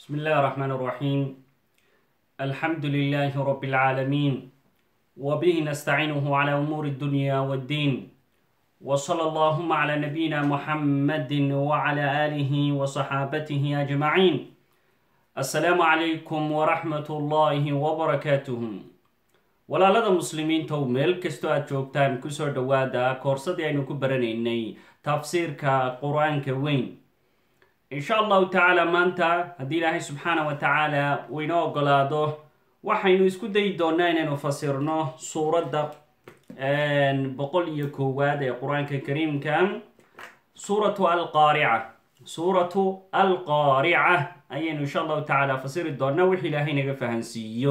بسم الله الرحمن الرحيم الحمد لله رب العالمين وبه نستعينه على أمور الدنيا والدين وصلى اللهم على نبينا محمد وعلى آله وصحابته أجمعين السلام عليكم ورحمة الله وبركاته walaalada muslimiintow meel kastoo aad joogtaan kusoo dhowaada koorsadii aynu ku baranaynay tafsiirka qur-aanka weyn insha allahu tacaala maanta haddii ilaahay subxaana wa tacaala uu inoo ogolaado waxaynu isku dayi doonaa inaynu fasirno suuradda boqol iyo koowaad ee qur-aanka kariimka suuratu alqaarica suuratu alqaarica ayaynu insha allahu tacaala fasiri doonaa wix ilaahay naga fahansiiyo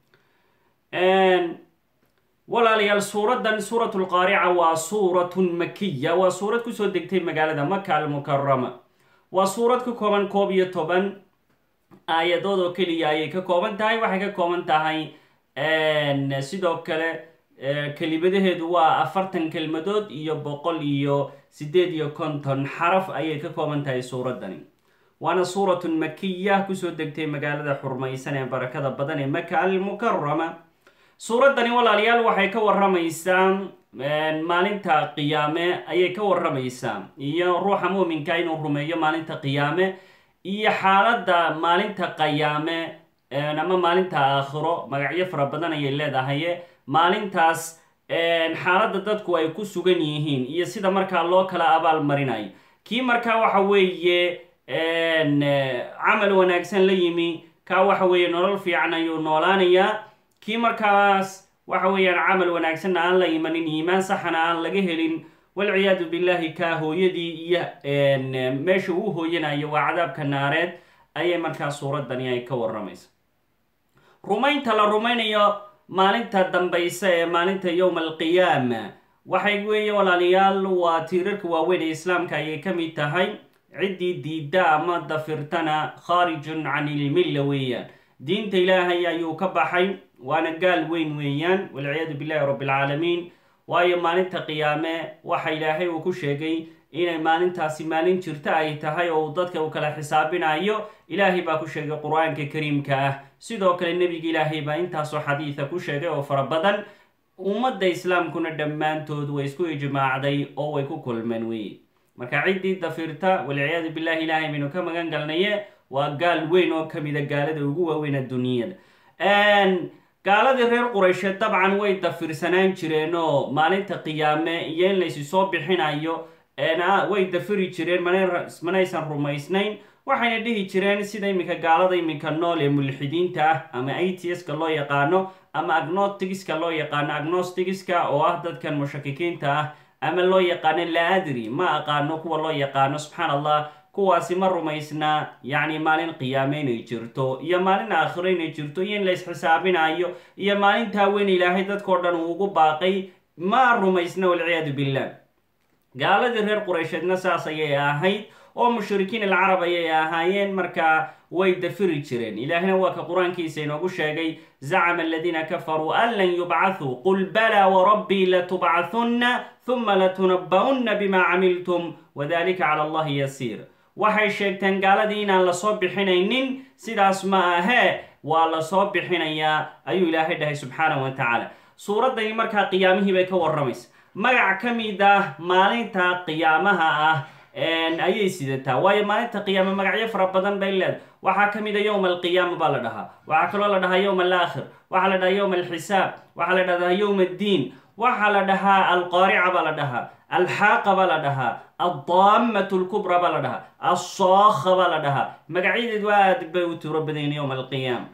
walaalayaal suuraddan suuratu lqaarica waa suuratun makiya waa suurad kusoo degtay magaalada maka almukarama waa suurad ka kooban koob iyo toban aayadood oo keliya ayay ka kooban tahay waxay ka kooban tahay sidoo kale kelimadaheedu waa afartan kelmadood iyo boqol iyo sideed iyo konton xaraf ayay ka kooban tahay suuraddani waana suuratun makiya kusoo degtay magaalada xurmaysan ee barakada badan ee maka almukarama suuraddani walaalayaal waxay ka waramaysaa maalinta qiyaame ayay ka waramaysaa iyo ruuxa muuminka inuu rumeeyo maalinta qiyaame iyo xaaladda maalinta qayaame ama maalinta aakhiro magacyo fara badan ayay leedahay maalintaas xaaladda dadku ay ku sugan yihiin iyo sida markaa loo kala abaal marinayo kii markaa waxa weeye camal wanaagsan la yimi kaa waxa weeye nolol fiican ayuu noolaanayaa kii markaas waxa weeyaan camal wanaagsanna aan la imanin iimaan saxana aan laga helin walciyaadu billahi kaa hooyadii iyo meesha uu hooyanayo waa cadaabka naareed ayay markaa suuraddani ay ka waramaysa rumaynta la rumaynayo maalinta dambaysa ee maalinta yowma alqiyaama waxay weeye walaalayaal waa tiirarka waaweyn ee islaamka ayay ka mid tahay ciddii diidda ama dafirtana khaarijun can ilmilla weeyaan diinta ilaahay ayuu ka baxay waana gaal weyn weeyaan walciyaadu billahi rabbi alcaalamiin waayo maalinta qiyaame waxa ilaahay uu ku sheegay inay maalintaasi maalin jirta ay tahay oo uu dadka uu kala xisaabinayo ilaahay baa ku sheegay qur-aanka kariimka ah sidoo kale nebiga ilaahay baa intaasoo xadiida ku sheegay oo fara badan ummadda islaamkuna dhammaantood way isku ijmaacday oo way ku kulmeen wey marka ciddii dafirta walciyaadu billahi ilaahay baynu ka magan galnaye waa gaal weyn oo kamida gaalada ugu waaweyn adduunyada gaaladii reer quraysheed dabcan way dafirsanaan jireen oo maalinta qiyaame iyo in laysi soo bixinayo way dafiri jireen manaysan rumaysnayn waxayna dhihi jireen sida iminka gaalada iminka nool ee mulxidiinta ah ama atska loo yaqaano ama agnostigiska loo yaqaano agnostigiska oo ah dadkan mushakikiinta ah ama loo yaqaano laadri ma aqaano kuwa loo yaqaano subxaan allah kuwaasi ma rumaysnaa yacni maalin qiyaame inay jirto iyo maalin aakhiro inay jirto iyo in la isxisaabinayo iyo maalintaa weyn ilaahay dadkao dhan uu ugu baaqay ma rumaysna walciyaadu billah gaaladii reer quraysheedna saas ayay ahayd oo mushrikiin alcarab ayay ahaayeen markaa way dafiri jireen ilaahina waa ka qur-aankiisa inoogu sheegay zacama aladiina kafaruu an lan yubcathuu qul balaa warabbii latubcahunna huma latunaba'unna bima camiltum wadalika cala allahi yasiir waxay sheegteen gaaladii inaan lasoo bixinaynin sidaas ma ahee waa lasoo bixinayaa ayuu ilaahay dhahay subxaanahu wa tacaala suuraddani markaa qiyaamihii bay ka waramaysa magac ka mid ah maalinta qiyaamaha ah ayay sidataa waayo maalinta qiyaame magacyo fara badan bay leedahay waxaa ka mid a yowma alqiyaama baa la dhahaa waxaa kaloo la dhahaa yowma alaakhir waxaa la dhahaa yowma alxisaab waxaa la dhahdaa yowma addiin waxaa la dhahaa alqaarica baa la dhahaa alxaaqa baa la dhahaa addaamatu lkubra baa la dhahaa alsookha baa la dhahaa magacyadeedu aad bay u tiro badayn yowma alqiyaama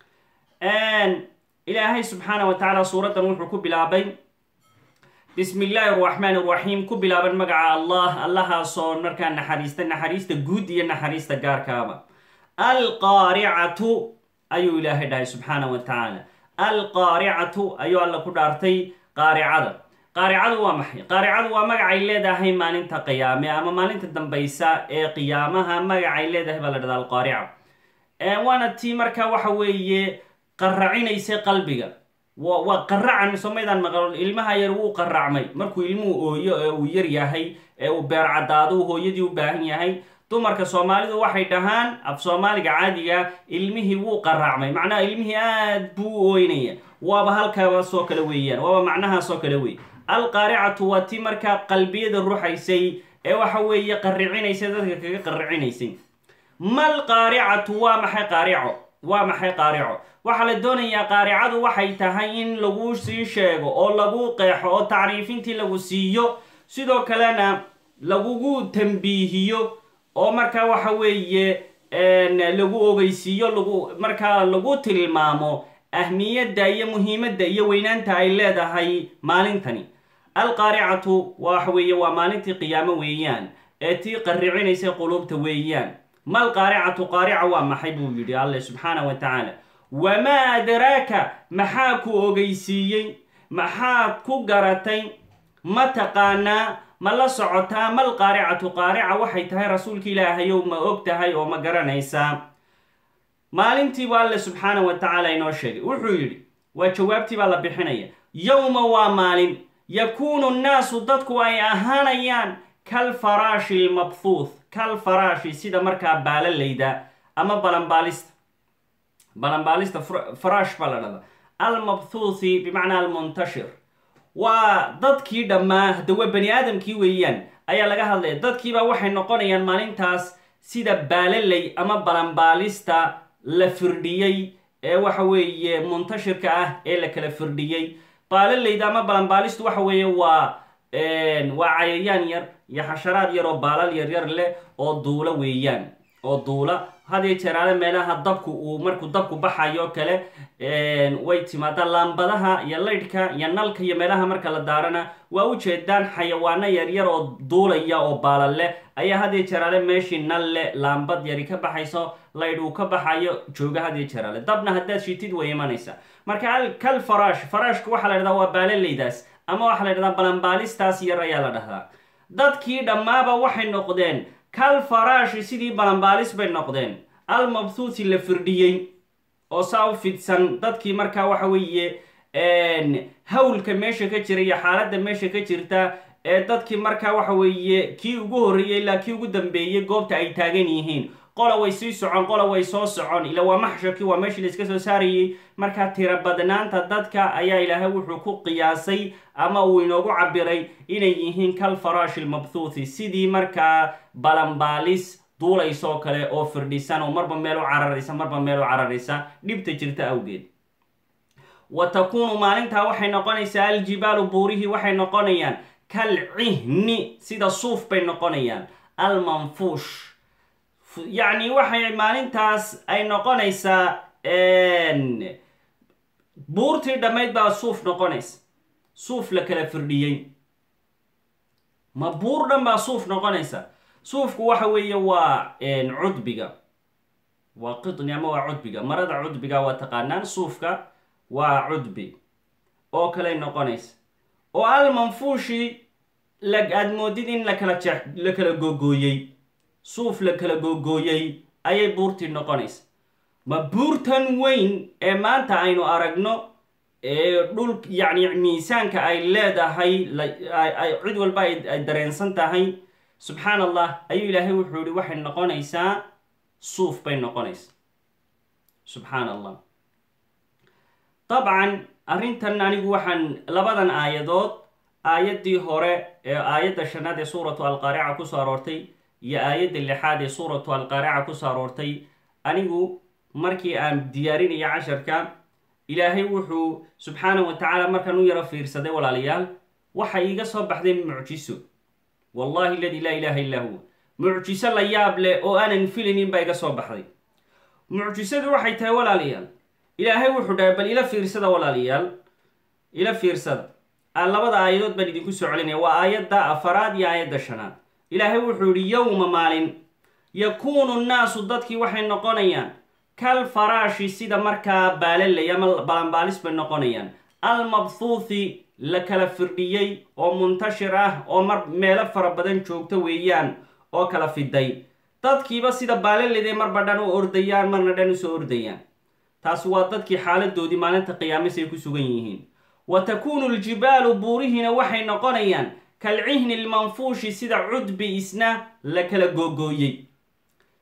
ilaahay subxaana wa tacaala suuraddan wuxuu ku bilaabay bismi illaahi araxmaan iraxiim ku bilaaban magaca allah allahaasoo markaa naxariista naxariista guud iyo naxariista gaarkaaba alqaaricatu ayuu ilaahay dhahay subxaana wa tacaala alqaaricatu ayuu alla ku dhaartay qaaricada qaaricadu waa maxay qaaricadu waa magacay leedahay maalinta qiyaame ama maalinta dambaysa ee qiyaamaha magacay leedahay baa la dhahdaa alqaarica waana tii markaa waxa weeye qaracinaysa qalbiga waa qaracan somaydaan maqal ilmaha yar wuu qaracmay markuu ilmuhu ooyo ee uu yar yahay ee uu beer caddaado hooyadii u baahan yahay dumarka soomaalidu waxay dhahaan af soomaaliga caadiga ilmihii wuu qaraacmay macnaha ilmihii aad buu u ooynaya waaba halkaasoo kale weeyaan waaba macnahaasoo kale wey alqaaricatu waa ti markaa qalbiyada ruxaysay ee waxa weeye qaricinaysay dadka kaga qaricinaysay mal qaaricatu waa maxay qaarico waa maxay qaarico waxaa la doonayaa qaaricadu waxay tahay in lagu sii sheego oo lagu qeexo oo tacriifintii lagu siiyo sidoo kalena lagugu tambiihiyo oo markaa waxa weeye lagu ogeysiiyo lagu markaa lagu tilmaamo ahmiyadda iyo muhiimadda iyo weynaanta ay leedahay maalintani alqaaricatu waxa weeye waa maalintii qiyaamo weeyaan ee tii qarricinaysa quluubta weeyaan mal qaaricatu qaarica waa maxay buu yidhi alle subxaana wa tacaala wamaa adraaka maxaa ku ogeysiiyey maxaad ku garatay ma taqaanaa ma la socotaa mal qaaricatu qaarica waxay tahay rasuulka ilaahayow ma og tahay oo ma garanaysaa maalintiibu alle subxaana wa tacaala inoo sheegay wuxuu yidhi waa jawaabtii baa la bixinaya yowma waa maalin yakuunu nnaasu dadku ay ahaanayaan kal faraashi lmabhuuth kal faraashi sida markaa baalalayda ama balanbaalista balanbaalista faraash baa la dhahda almabhuuthi bimacnaa almuntashir waa dadkii dhammaa hadawa bani aadamkii weeyaan ayaa laga hadlaya dadkiibaa waxay noqonayaan maalintaas sida baalaley ama balanbaalista la firdhiyey ee waxa weeye muntashirka ah ee la kala firdhiyey baalalayda ama balanbaalistu waxa weeye waa waa cayayaan yar iyo xasharaad yar oo baalal yaryar leh oo duula weeyaan oo duula hadiyo jeeraale meelaha dabku uu markuu dabku baxayo kale way timaadaa laambadaha iyo laydhka iyo nalka iyo meelaha marka la daarana waa u jeedaan xayawaano yaryar oo duulaya oo baalal leh ayaa hadiyo jeeraale meeshii nal leh laambad yari ka baxayso laydh uu ka baxayo jooga hadiyo jeeraale dabna haddaad shitid way imanaysa marka kal faraash faraashka waxaa la dhahdaa waa baalalaydaas ama waxaa la dhahdaa balanbaalistaas yar ayaa la dhahdaa dadkii dhammaaba waxay noqdeen kal faraashi sidii balanbaalis bay noqdeen almabhuuthi la firdhiyey oo saa u fidsan dadkii markaa waxa weeye hawlka meesha ka jira iyo xaaladda meesha ka jirta ee dadkii markaa waxa weeye kii ugu horreeyey ilaa kii ugu dambeeyey goobta ay taagan yihiin qola way sii socon qola way soo socon ila waa maxsharkii waa meeshii la iska soo saarayey markaa tira badnaanta dadka ayaa ilaahay wuxuu ku qiyaasay ama uu inoogu cabiray inay yihiin kal faraashi lmabhuuthi sidii markaa balanbaalis duulaysoo kale oo firdhisan oo marba meel u cararaysa marba meel u cararaysa dhibta jirta awgeed wa takuunu maalintaa waxay noqonaysaa aljibaalu buurihii waxay noqonayaan kal cihni sida suuf bay noqonayaan almanfuush yacni waxay maalintaas ay noqonaysaa buurtii dhammayd baa suuf noqonaysa suuf la kala firdhiyey ma buur dhan baa suuf noqonaysa suufku waxa weeye waa cudbiga waa qidni ama waa cudbiga marada cudbiga waa taqaanaan suufka waa cudbi oo kaley noqonaysa oo almanfuushi aad moodid in lakala jeex la kala googooyey suuf la kala googooyey ayay buurtii noqonaysa ma buurtan weyn ee maanta aynu aragno ee dhul yacni miisaanka ay leedahay cid walba ay dareensan tahay subxaan allah ayuu ilaahay wuxuu yihi waxay noqonaysaa suuf bay noqonaysaa subxaan allah dabcan arrintan anigu waxaan labadan aayadood aayaddii hore ee aayadda shanaad ee suuratu alqaarica kusoo aroortay iyo aayadda lixaad ee suuratu alqaarica kusoo aroortay anigu markii aan diyaarinaya casharka ilaahay wuxuu subxaana wa tacaala markaan u yaro fiirsaday walaalayaal waxa iiga soo baxday mucjiso wallahi aladi laa ilaaha illaa huwa mucjiso la yaab leh oo aanan filaynin baa iga soo baxday mucjisadu waxay tahay walaalayaal ilaahay wuxuu dhahay bal ila fiirsada walaalayaal ila fiirsada aan labada aayadood baan idinku soo celinaya waa aayadda afaraad iyo aayadda shanaad ilaahay wuxuu yihi yowma maalin yakuunu nnaasu dadkii waxay noqonayaan kal faraashi sida markaa baalalay ama balanbaalis bay noqonayaan almabhuuthi la kala firdhiyey oo muntashir ah oo mar meelo fara badan joogto weeyaan oo kala fiday dadkiiba sida baalalayday marba dhan u ordayaan marna dhan usoo ordayaan taasi waa dadkii xaaladoodii maalinta qiyaamis ay ku sugan yihiin wa takuunu ljibaalu buurihiina waxay noqonayaan kalcihni lmanfuushi sida cudbi isna la kala googooyey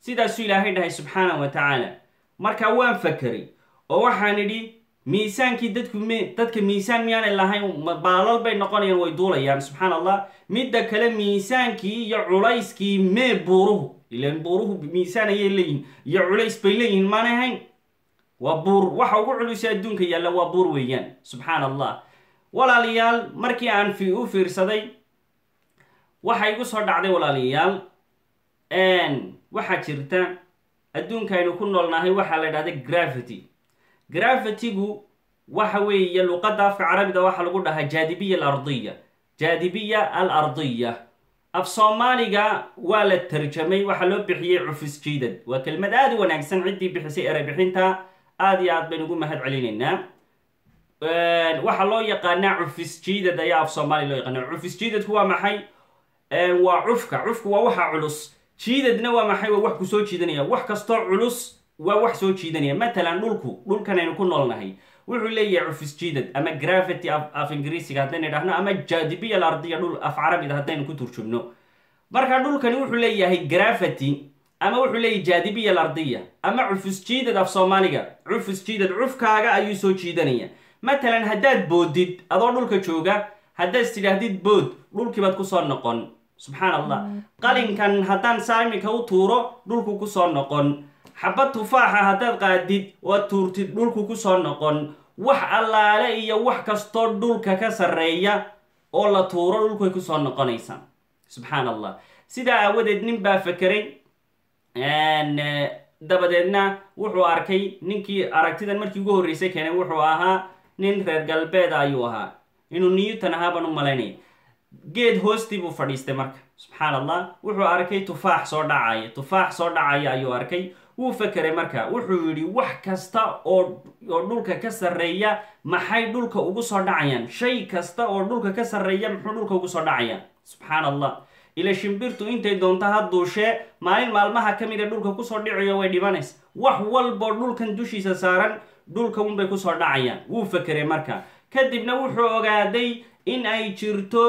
sidaasuu ilaahay dhahay subxaana wa tacaala marka waan fakeray oo waxaan idhi miisaankii dadku m dadka miisaan miyaanay lahayn baalal bay noqonayaan way duulayaan subxaan allah midda kale miisaankii iyo culayskii mee buuruhu ilan buuruhu miisaan ayay leeyihin iyo culays bay leeyihiin maanay hayn waa buur waxa ugu culusay adduunka yaalla waa buur weeyaan subxaan allah walaalayaal markii aan fi u fiirsaday waxa igu soo dhacday walaalayaal waxaa jirta adduunka aynu ku noolnahay waxaa la dhahda gravity gravity-gu waxa weeye luqadda afka carabida waxaa lagu dhahaa jaadibiya alardiya jaadibiya al ardiya af soomaaliga waa la tarjamay waxaa loo bixiyey cufis jiidad waa kelmad aada u wanaagsan ciddii bixisay erebixinta aada iyo aad baynu ugu mahad celinaynaa waxaa loo yaqaanaa cufis jiidad ayaa af soomaaliya loo yaqaana cufis jiidadku waa maxay waa cufka cufku waa waxa culus jiidadna waa maxay waa wax ku soo jiidanaya wax kastoo culus waa wax soo jiidanaya matalan dhulku dhulkan aynu ku noolnahay wuxuu leeyahay cufis jiidad ama gravity af ingiriisiga haddaynu idhahno ama jaadibiya alardiya dhul af carabida haddaynu ku turjubno marka dhulkani wuxuu leeyahay gravity ama wuxuu leeyahay jaadibiya alardiya ama cufis jiidad af soomaaliga cufis jiidad cufkaaga ayuu soo jiidanaya matalan haddaad boodid adoo dhulka jooga haddaad tidhaahdid bood dhulkiibaad kusoo noqon subxaan allah qalinkan haddaan saa iminka u tuuro dhulku kusoo noqon xabad tufaaxa haddaad qaadid oad tuurtid dhulku kusoo noqon wax allaale iyo wax kastoo dhulka ka sarreeya oo la tuuro dhulkuay kusoo noqonaysaa subxaan allah sidaa aawadeed nin baa fakeray dabadeedna wuxuu arkay ninkii aragtidan markii ugu horreysay keenay wuxuu ahaa nin reer galbeeda ayuu ahaa inuu newton ahaabaan u malaynaya geed hoostii buu fadhiistay marka subxaan allah wuxuu arkay tufaax soo dhacaya tufaax soo dhacaya ayuu arkay wuu fakeray marka wuxuu yidhi wax kasta oo oo dhulka ka sarreeya maxay dhulka ugu soo dhacayaan shay kasta oo dhulka ka sarreeya muxuu dhulka ugu soo dhacaya subxaan allah ila shimbirtu intay doonto ha duushee maalin maalmaha ka mida dhulka kusoo dhicayo way dhibanaysa wax walboo dhulkan dushiisa saaran dhulka unbay kusoo dhacayaan wuu fakeray marka kadibna wuxuu ogaaday in ay jirto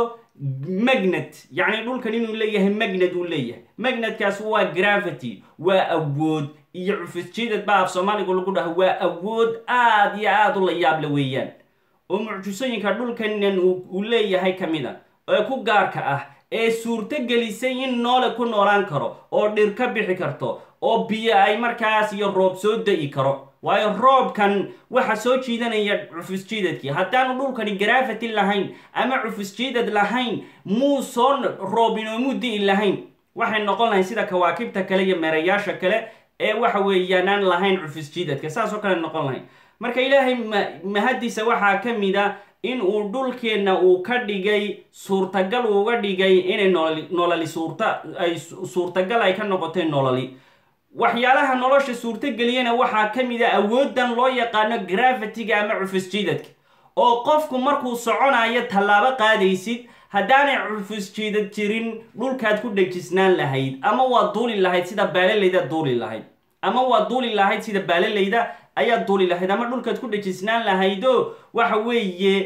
magnet yacni dhulkan inuu leeyahay magnet uu leeyahay magnetkaas waa gravity waa awood iyo cufisjiidad ba af soomaaligu lagu dhaho waa awood aada iyo aada u la yaable weeyaan oo mucjisooyinka dhulkanan uu leeyahay ka mid a ee ku gaarka ah ee suurto gelisay in noole ku noolaan karo oo dhir ka bixi karto oo biyo ay markaas iyo roob soo da-i karo waayo roobkan waxa soo jiidanaya cufisjiidadkii haddaanu dhulkani gravity lahayn ama cufisjiidad lahayn muu soo roob inoomuu di'i lahayn waxay noqon lahayn sida kawaakibta kale iyo meerayaasha kale ee waxa weeyaan aan lahayn cufisjiidadka saasoo kale noqon lahayn marka ilaahay mahadiisa waxaa ka mid a in uu dhulkeenna uu ka dhigay suurtagal uuga dhigay inay nololi nololi suurta ay suurtagal ay ka noqotay nololi waxyaalaha nolosha suurtogeliyana waxaa ka mid a awooddan loo yaqaano gravity-ga ama cufisjiidadka oo qofku markuu soconayo tallaabo qaadaysid haddaanay cufisjiidad jirin dhulkaad ku dhejisnaan lahayd ama waa duuli lahayd sida baalalayda duuli lahayd ama waa duuli lahayd sida baalalayda ayaad duuli lahayd ama dhulkaad ku dhejisnaan lahaydo waxa weeye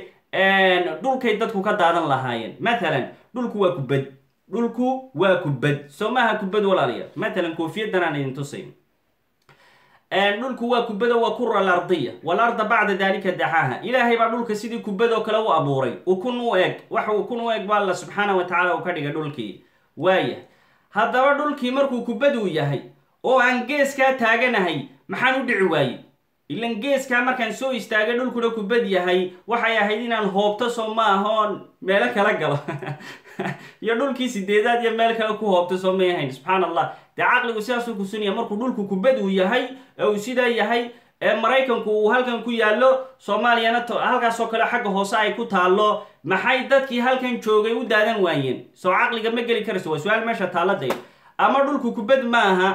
dhulkay dadku ka daadan lahaayeen mathalan dhulku waa kubad dhulku waa kubad soo maaha kubad walaalayaal matalan koofiyadan aan idin tusay dhulku waa kubado waa kura alardiya walarda bacda dalika daxaaha ilaahay baa dhulka sidii kubadoo kale u abuuray ukun u eg waxa ukun u eg ba alla subxaana wa tacaala uu ka dhigay dhulkii waaya haddaba dhulkii markuu kubaduu yahay oo aan geeskaa taaganahay maxaan u dhici waaye ilan geeskaa markaan soo istaagay dhulkuna kubad yahay waxay ahayd inaan hoobto soo ma ahoon meelo kala galo iyo dhulkii sideedaad iyo meel kale ku hoobto soo may ahayn subxaan allah dee caqligu sidaasuu kusinaya markuu dhulku kubad uu yahay ee uu sidaa yahay ee maraykanku uu halkan ku yaallo soomaaliyana halkaasoo kale xagga hoose ay ku taallo maxay dadkii halkan joogay u daadan waayeen soo caqliga ma geli karayso waa su-aal meesha taaladay ama dhulku kubad ma aha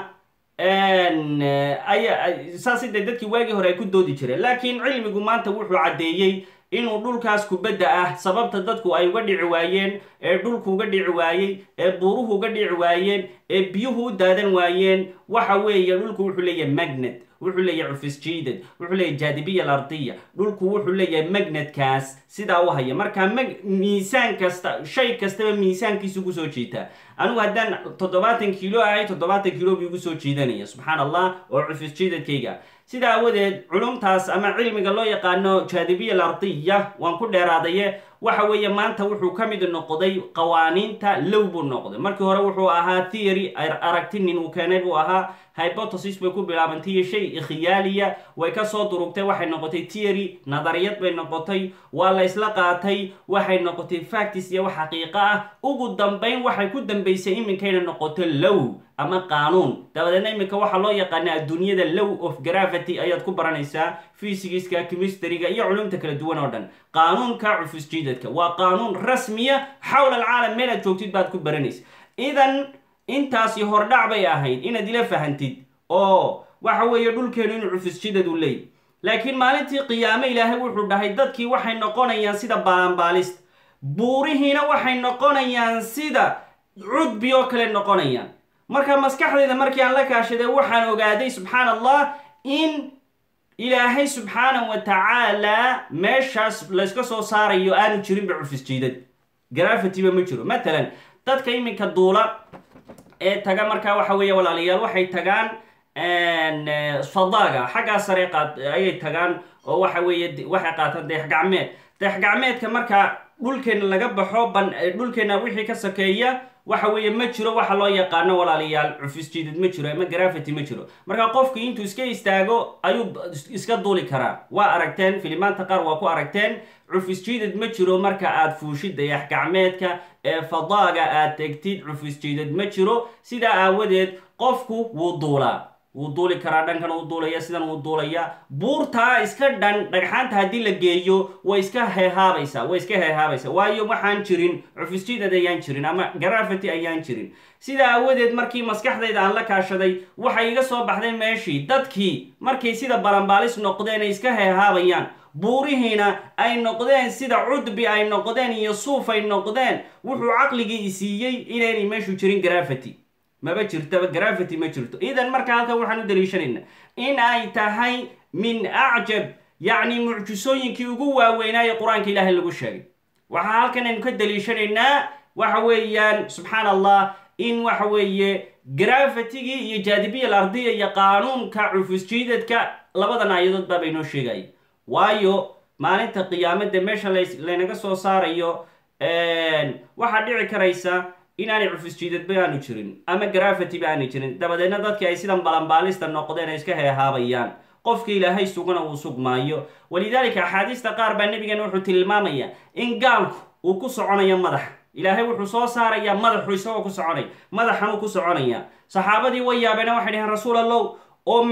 saasi dee dadkii waagii hore ay ku doodi jireen laakiin cilmigu maanta wuxuu caddeeyey inuu dhulkaas kubadda ah sababta dadku ay uga dhici waayeen ee dhulku uga dhici waayey ee buuruhu uga dhici waayeen ee biyuhu u daadan waayeen waxa weeye dhulku wuxuu leeyahay magnet wuxuu leeyahay cufis jiidad wuxuu leeyahay jaadibiya alardiya dhulku wuxuu leeyahay magnetkaas sidaa u haya marka miisaan kasta shay kastaba miisaankiisu kusoo jiitaa anigu haddaan toddobaatan kiilo ahay toddobaatan kiilo buu igu soo jiidanaya subxaan allah oo cufis jiidadkayga sidaa awadeed culumtaas ama cilmiga loo yaqaano jaadibiya alardiya waan ku dheeraadaye waxa weeye maanta wuxuu ka mid noqday qawaaniinta low buu noqday markii hore wuxuu ahaa theory aragti nin uu keenay buu ahaa hypothesis bay ku bilaabantay shay khiyaaliya way kasoo durugtay waxay noqotay theory nadariyad bay noqotay waa la isla qaatay waxay noqotay factis iyo wax xaqiiqo ah ugu dambayn waxay ku dambaysay iminkayna noqoto low ama qaanuun dabadeedna iminka waxaa loo yaqaana adduunyada low of gravity ayaad ku baranaysaa fysigiska chemistryga iyo culumta kala duwan oo dhan qaanuunka cufus jiidadka waa qaanuun rasmiya xawla alcaalam meel aad joogtid baad ku baranaysa idan intaasi hordhac bay ahayd inaad ila fahantid oo waxa weeye dhulkeenu inuu cufus jiidad u leey laakiin maalintii qiyaame ilaahay wuxuu dhahay dadkii waxay noqonayaan sida baalaanbaalista buurihiina waxay noqonayaan sida cudbi oo kale noqonayaan marka maskaxdayda markii aan la kaashaday waxaan ogaaday subxaan allah in ilaahay subxaana wa tacaala meeshaas layska soo saarayo aanu jirinba cufis jiidad grafitiba ma jiro matalan dadka iminka duula ee taga markaa waxa weeye walaalayaal waxay tagaan fadaaga xaggaa sare ayay tagaan oo waxa weeye waxay qaataan deex gacmeed deex gacmeedka markaa dhulkeena laga baxo dhulkeena wixii ka sakeeya waxa weeye ma jiro waxa loo yaqaano walaalayaal cufis jiidad ma jiro ama grafity ma jiro marka qofku intuu iska istaago ayuu iska duuli karaa waa aragteen filimaanta qaar waa ku aragteen cufis jiidad ma jiro marka aad fuushid dayax gacmeedka ee fadaaga aad tegtid cufis jiidad ma jiro sidaa aawadeed qofku wuu duulaa wuu duuli karaa dhankan uu duulaya sidan uu duulaya buurtaa iska dhan dhagxaanta haddii la geeyo way iska heehaabaysaa way iska heehaabaysaa waayo waxaan jirin cufisjidad ayaan jirin ama grafity ayaan jirin sidaa aawadeed markii maskaxdayda aan la kaashaday waxay iga soo baxday meeshii dadkii markay sida balanbaalis noqdeen ay iska heehaabayaan buurihiina ay noqdeen sida cudbi ay noqdeen iyo suuf ay noqdeen wuxuu caqligii isiiyey inaynay meeshu jirin grafity maba jirtaba grafity ma jirto idan marka halkan waxaan u daliishanaynaa in ay tahay min acjab yacni mucjisooyinkii ugu waaweynaaye qur-aanka ilaahay lagu sheegay waxaa halkan aynu ka daliishanaynaa waxa weeyaan subxaan allah in waxa weeye grafitigii iyo jaadibiya alardiya iyo qaanuunka cufusjiidadka labadan aayadood baa baynoo sheegaya waayo maalinta qiyaamada meesha laynaga soo saarayo waxaa dhici karaysa inaanay cufis jiidadba aanu jirin ama grafitiba aanay jirin dabadeedna dadkii ay sidan balanbaalista noqdeen ay iska heehaabayaan qofka ilaahay sugana uu sugmaayo walidaalika axaadiista qaar baa nabigeena wuxuu tilmaamaya in gaalku uu ku soconayo madaxa ilaahay wuxuu soo saarayaa madaxu isagoo ku soconaya madaxanuu ku soconaya saxaabadii way yaabeena waxay dhaheen rasuul allow oo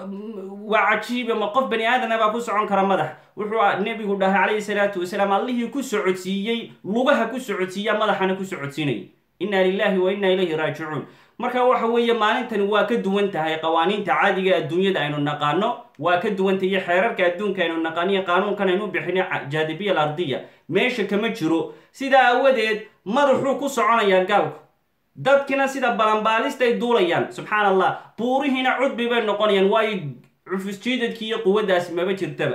waa cajiiba ma qof bani aadana baa ku socon kara madax wuxuu nebigu dhahay calayhi salaatu wasalaam allihii ku socodsiiyey lugaha ku socodsiiya madaxana ku socodsiinaya inna lilahi wa inna ilayhi raajicuun marka waxa weeye maalintani waa ka duwan tahay qawaaniinta caadiga adduunyada aynu naqaano waa ka duwantay iyo xeerarka adduunka aynu naqaaniyo qaanuunkan aynu bixina jaadibiya alardiya meesha kama jiro sidaa aawadeed madaxuu ku soconayaa gaalku dadkina sida balanbaalista ay duulayaan subxaan allah buurihiina cudbi bay noqonayaan waayo cufusjiidadkii iyo quwaddaasi maba jirtaba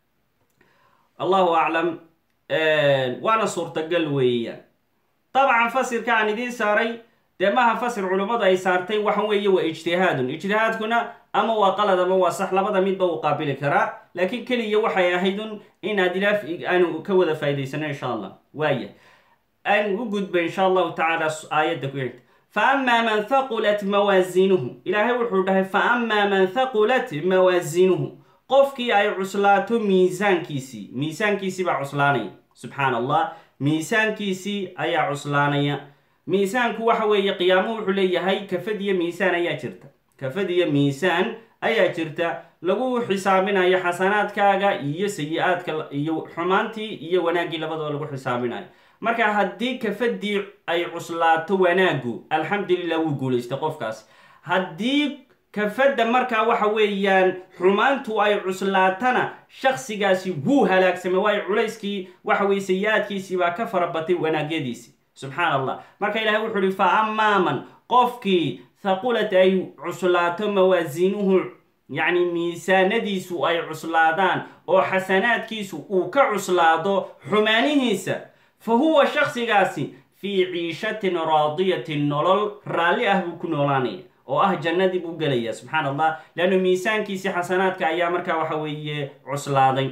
allahu aclam waana suurtagal weeyaan dabcan fasirka aan idiin saaray dee maha fasir culummadu ay saartay waxa weeye waa ijtihaadun ijtihaadkuna ama waa qalad ama waa sax labada midba uu qaabili karaa laakiin keliya waxay ahaydun inaad ilaaf aanu ka wada faa'idaysano insha allah waaya aan u gudba insha allahu tacaala aayadda ku xigta fa amaa man thaqulat mawaasinuhu ilaahay wuxuu dhahay fa amaa man thaqulat mawaasinuhu qofkii ay cuslaato miisaankiisii miisaankiisii baa cuslaanaya subxaan allah miisaankiisii ayaa cuslaanaya miisaanku waxa weeye qiyaamo wuxuu leeyahay kafad iyo miisaan ayaa jirta kafad iyo miisaan ayaa jirta lagu xisaabinayo xasanaadkaaga iyo sayi-aadka iyo xumaantii iyo wanaaggii labadaba lagu xisaabinayo marka haddii kafadii ay cuslaato wanaagu alxamdulilah wuu guulaystay qofkaas haddii kafadda markaa waxa weeyaan xumaantu ay cuslaatana shaksigaasi wuu halaagsamay waayo culayskii waxa weye sayi-aadkiisii baa ka farabatay wanaagyadiisi subxaan allah marka ilahay wuxuu ihi fa amaa man qofkii thaqulat ay cuslaato mawaasiinuhu yacni miisaanadiisu ay cuslaadaan oo xasanaadkiisu uu ka cuslaado xumaanihiisa fa huwa shaksigaasi fii ciishatin raadiyatin nolol raalli ah buu ku noolaanaya oo ah jannadii buu gelaya subxaan allah leannu miisaankiisii xasanaadka ayaa markaa waxa weeye cuslaaday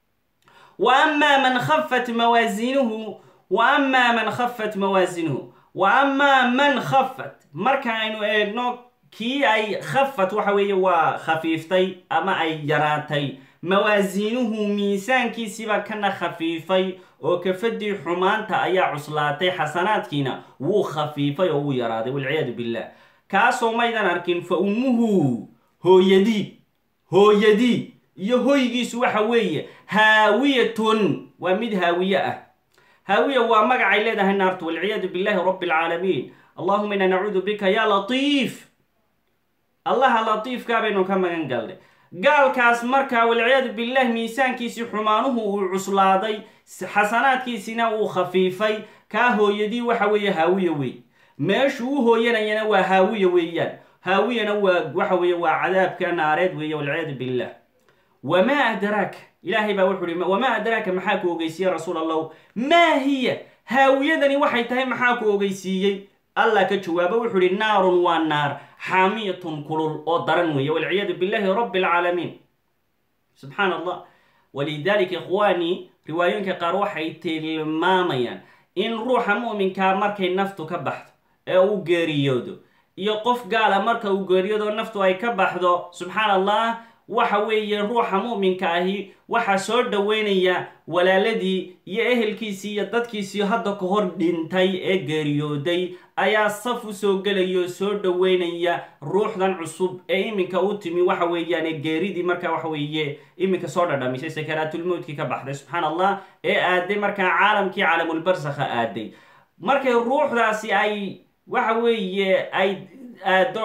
wa amaa man khafat mawaasiinuhu wa amaa man khafat mawaasinuhu wa amaa man khafat marka aynu eegno kii ay khafat waxa weeye waa khafiiftay ama ay yaraatay mawaasiinuhu miisaankiisiibaa kana khafiifay oo kafadii xumaanta ayaa cuslaatay xasanaadkiina wuu khafiifay oo wuu yaraaday walciyaadu billah kaasoo maydan arkin fa ummuhu hooyadii hooyadii iyo hoygiisu waxa weeye haawiyatun waa mid haawiye ah haawiya waa magacay leedahay naartu walciyaadu billahi rabbi alcaalamiin allahuma inaa nacuudu bika ya latiif allaha latiifkaa baynu ka magan galnay gaalkaas markaa walciyaadu billah miisaankiisii xumaanuhu uu cuslaaday xasanaadkiisina uu khafiifay kaa hooyadii waxa weeye haawiya wey meeshuu u hooyanayana waa haawiya weeyaan haawiyana waa waxa weeye waa cadaabka naareed weeye walciyaadu billah wamaa adraaka ilaahay baa wuxu uhi wamaa adraaka maxaa ku ogeysiiyey rasuul allahu maa hiya haawiyadani waxay tahay maxaa ku ogeysiiyey allah ka jawaabo wuxuu ihi naarun waa naar xaamiyatun kulul oo daran weeye walciyaadu billahi rabbi alcaalamiin subxaan allah walidalika ikhwaanii riwaayooyinka qaar waxay tilmaamayaan in ruuxa mu'minkaa markay naftu ka baxdo ee uu geeriyoodo iyo qof gaala marka uu geeriyoodo naftu ay ka baxdo subxaan allah waxa weeye ruuxa mu'minka ahi waxaa soo dhoweynaya walaaladii iyo ehelkiisii iyo dadkiisii hadda ka hor dhintay ee geeriyooday ayaa saf u soo gelaya soo dhoweynaya ruuxdan cusub ee iminka u timi waxa weeyaan geeridii markaa waxa weeye iminka soo dhadhamisay sakaraatulmowtkii ka baxday subxaan allah ee aaday markaa caalamkii caalamulbarsakha aaday markay ruuxdaasi ay waxa weeye ay aado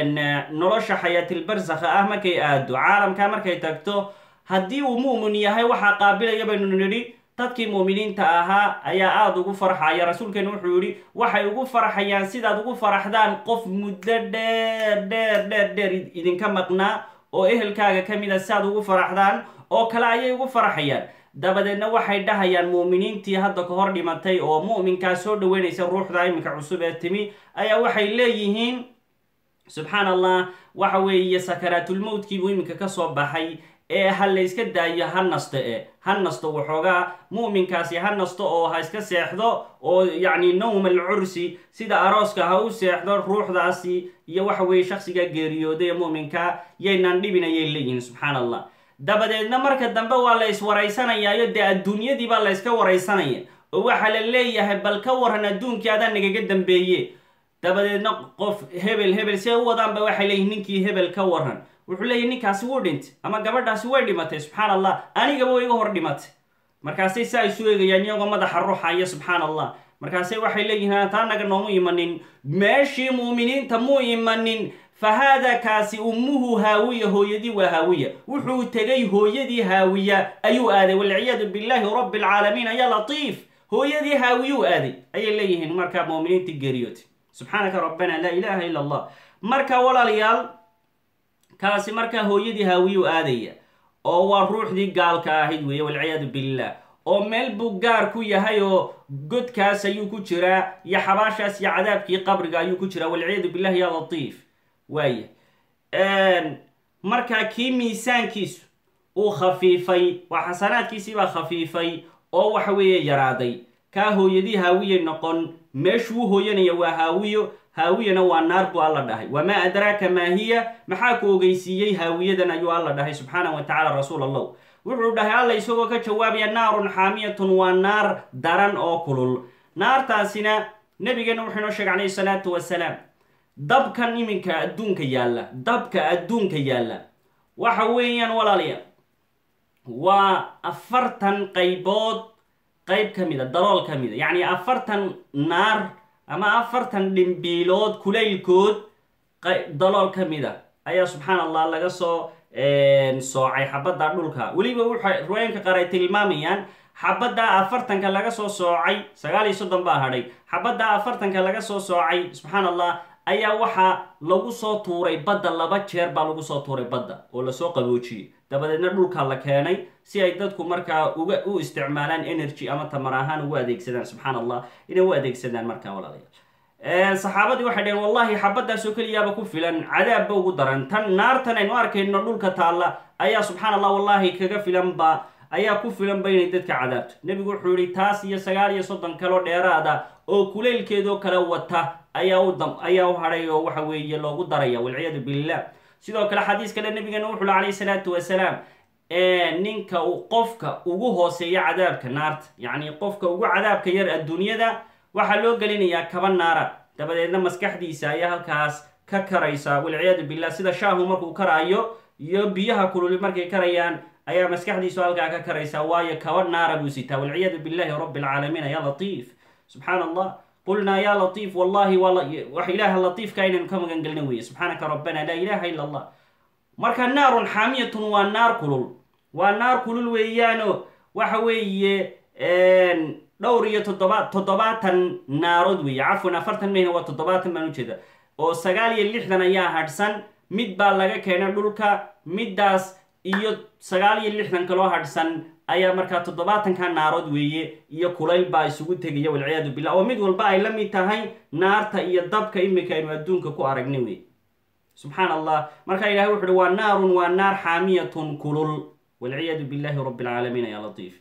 nolosha xayaatilbarsakha ah markay aado caalamka markay tagto haddii uu mu'min yahay waxaa qaabilaya baynu nidhi dadkii mu'miniinta ahaa ayaa aada ugu farxaya rasuulkeena wuxuu yihi waxay ugu farxayaan sidaad ugu faraxdaan qof muddo dheer dheer dheer dheer idinka maqnaa oo ehelkaaga ka mid a siaad ugu faraxdaan oo kale ayay ugu farxayaan dabadeedna waxay dhahayaan mu'miniintii hadda ka hor dhimatay oo mu'minkaa soo dhaweynaysa ruuxda iminka cusub ee timi ayaa waxay leeyihiin subxaan allah waxa weeye sakaraatulmowtkii buu iminka kasoo baxay ee ha la yska daayo ha nasto e ha nasto waxoogaa mu'minkaasi ha nasto oo ha iska seexdo oo yacni nowm al cursi sida arooska ha u seexdo ruuxdaasi iyo waxa weeye shaksiga geeriyooday ee mu'minka yaynaan dhibin ayay leeyihiin subxaan allah dabadeedna marka dambe waa la iswaraysanayaayo dee adduunyadii baa la yska waraysanaya oo waxaa la leeyahay bal ka waran adduunkii adaa nagaga dambeeye dabadeedna qof hebel hebel see u wadaanba waxay leeyihin ninkii hebel ka waran wuxuu leeyahy ninkaasi wuu dhintay ama gabadhaasi way dhimatay subxaan allah anigaba way iga hor dhimatay markaasay saa isu eegayaan iyagoo madaxa ruuxaya subxaan allah markaasay waxay leeyihiin taa naga noomu imanin meeshii mu'miniinta muu imanin fa haada kaasi ummuhu haawiya hooyadii waa haawiya wuxuu tegay hooyadii haawiya ayuu aaday walciyaadu billaahi rabbi alcaalamiin ayaa latiif hooyadii haawiyuu aaday ayay leeyihiin markaa mu'miniintii geeriyootay subxaanaka rabbana laa ilaaha ila allah marka walaalayaal kaasi markaa hooyadii haawiyuu aadaya oo waa ruuxdii gaalka ahayd weeye walciyaadu billah oo meel buu gaar ku yahay oo godkaas ayuu ku jiraa iyo xabaashaas iyo cadaabkii qabriga ayuu ku jiraa walciyaadu billahi ya latiif waaya markaa kii miisaankiisu uu khafiifay waa xasanaadkiisiibaa khafiifay oo waxa weeye yaraaday kaa hooyadii haawiyay noqon meeshuu hooyanaya waa haawiyo haawiyana waa naar buu alla dhahay wamaa adraaka maa hiya maxaa ku ogeysiiyey haawiyadan ayuu alla dhahay subxaana wa tacala rasuul allah wuxuu dhahay alla isagoo ka jawaabaya naarun xaamiyatun waa naar daran oo kulul naartaasina nabigeena wuxuu inoo sheegay calayhi salaatu wasalaam dabkan iminka adduunka yaalla dabka adduunka yaalla waxa weeyaan walaalayaal waa afartan qaybood qayb ka mid a dalool ka mid a yacni afartan naar ama afartan dhimbiilood kulaylkood dalool ka mid a ayaa subxaan allah laga soo soocay xabadda dhulka weliba waxay riwaayanka qaar ay tilmaamayaan xabaddaa afartanka laga soo soocay sagaal iyo soddon baa hadhay xabaddaa afartanka laga soo soocay subxaan allah ayaa waxaa lagu soo tuuray badda laba jeer baa lagu soo tuuray badda oo lasoo qaboojiyey dabadeedna dhulka la keenay si ay dadku markaa uga u isticmaalaan energy ama tamar ahaan ugu adeegsadaan subxaan allah inay u adeegsadaan markaa walaalayaal saxaabadii waxay dhaheen wallahi xabadaasoo keliyaaba ku filan cadaabba ugu daran tan naartan aynu arkayno dhulka taalla ayaa subxaan allah wallahi kaga filanba ayaa ku filanba inay dadka cadaabto nebigu wuxuu yihi taas iyo sagaal iyo soddon kaloo dheeraada oo kuleylkeedoo kale wata ayaa u dam ayaa u hadhay oo waxa weeye loogu daraya walciyaadu billah sidoo kale xadiis kale nabigeena wuxu ui calayhi salaatu wasalaam ninka qofka ugu hooseeya cadaabka naarta yacni qofka ugu cadaabka yar adduunyada waxaa loo gelinayaa kaba naara dabadeedna maskaxdiisa ayaa halkaas ka karaysa walciyaadu billah sida shaahu markuu karaayo iyo biyaha kululi markay karayaan ayaa maskaxdiisu halkaa ka karaysa waayo kaba naara buu sitaa walciyaadu billahi rabbi alcaalamiin ya latiif subxaan allah qulnaa ya latiif wallahi wax ilaaha latiifka inaynu ka magan gelna weeye subxaanaka rabbana laa ilaha ila allah marka naarun xaamiyatun waa naar kulul waa naar kulul weeyaano waxa weeye dhowr iyo toddoba toddobaatan naarood weeye cafwan afartan mayna waa toddobaatan baan ujeeda oo sagaal iyo lixdan ayaa hadhsan mid baa laga keenay dhulka middaas iyo sagaal iyo lixdan kaloo hadhsan ayaa markaa toddobaatanka naarood weeye iyo kulayl baa isugu tegaya walciyaadu billah oo mid walba ay la mid tahay naarta iyo dabka imika aynu adduunka ku aragna wey subxaan allah markaa ilahay wuxu uhi waa naarun waa naar xaamiyatun kulul walciyaadu billahi rabbi alcaalamiin ya latiif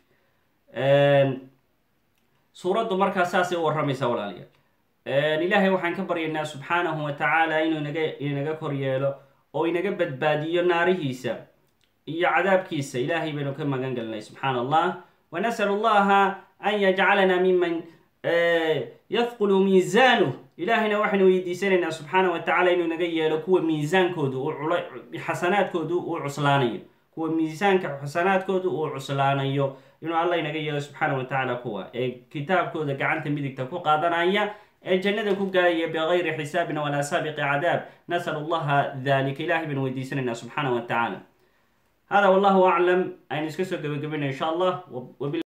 suuraddu markaa saasay u warramaysaa walaalayaal ilaahay waxaan ka baryaynaa subxaanahu wa tacaala inuu inaga inaga kor yeelo oo inaga badbaadiyo naarihiisa iyo cadaabkiisa ilaahay baynu ka magan gelinay subxaan allah wanasal allaha an yajcalana miman yadqulu miisaanuh ilaahayna waxaynu weydiisanaynaa subxaana wa tacala inuu inaga yeelo kuwa miisaankoodu uu cula xasanaadkoodu uu cuslaanayo kuwa miisaanka xasanaadkoodu uu cuslaanayo inuu allah inaga yeelo subxaana wa tacaala kuwa ee kitaabkooda gacanta midigta ku qaadanaya ee jannada ku gaaraya bigayri xisaabin walaa saabiqi cadaab nasal allaha dalika ilahay baynu weydiisanaynaa subxaana wa tacaala hada wallahu aclam aynu iska soo gebagabayna insha allah